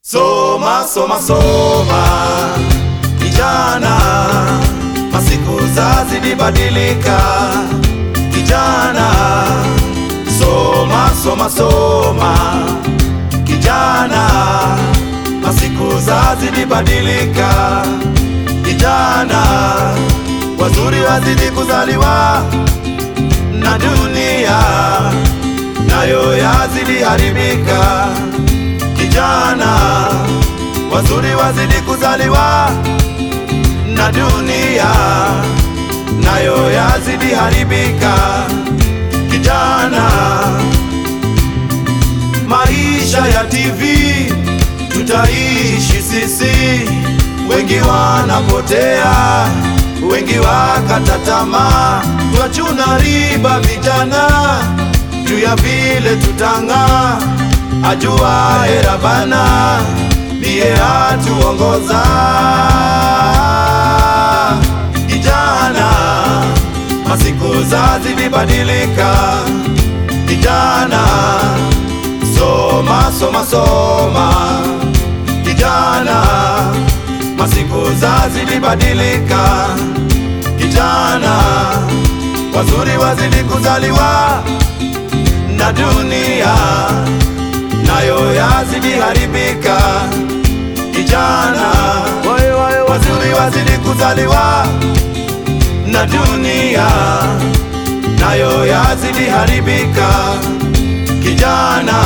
Soma, soma, soma kijana, masiku zazidi badilika kijana. Soma, soma, soma kijana, masiku zazidi badilika kijana. Wazuri wazidi kuzaliwa na dunia nayo yazidi haribika kijana, wazuri wazidi kuzaliwa na dunia nayo yazidi haribika kijana. Maisha ya TV tutaishi sisi, wengi wanapotea, wengi wakata tamaa, twachuna riba vijana, juu ya vile tutang'aa ajua erabana ndiye atuongoza kijana, masiku zazidi badilika kijana, soma soma soma kijana, masiku zazidi badilika kijana, wazuri wazidi kuzaliwa na dunia nayo yazidi haribika kijana, wazuri wazidi kuzaliwa na dunia nayo yazidi haribika kijana.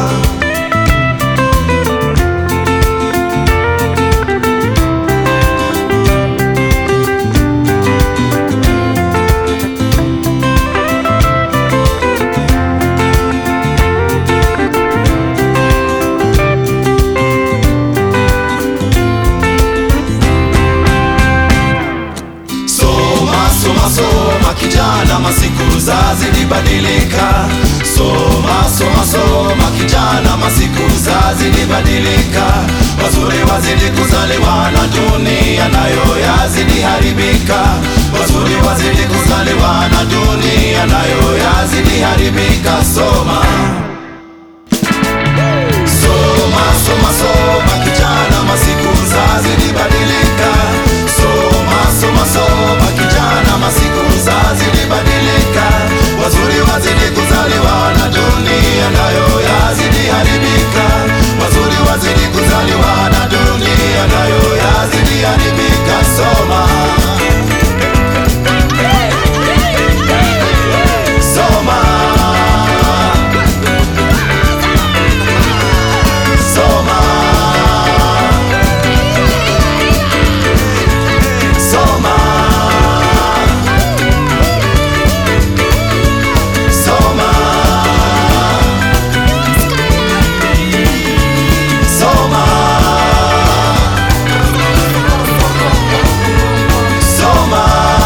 Soma, soma, soma kijana, masiku zazidi badilika. Soma, soma, soma kijana, masiku zazidi badilika. Wazuri wazidi kuzaliwa na dunia nayo yazidi haribika. Wazuri wazidi kuzaliwa na dunia nayo yazidi haribika. Soma, soma, soma, soma kijana, masiku zazidi badilika. Soma, soma, soma kijana, masiku zazidi badilika. Wazuri wazidi kuzaliwa na dunia nayo yazidi haribika. Wazuri wazidi kuzaliwa na dunia nayo yazidi haribika. Soma, soma, soma, soma, soma, soma, soma,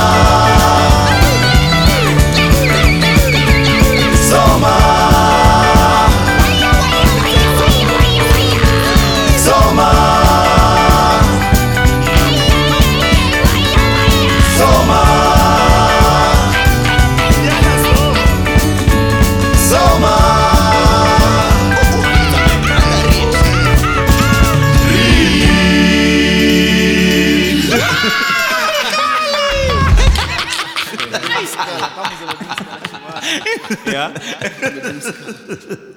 soma, soma, soma, soma. Ja?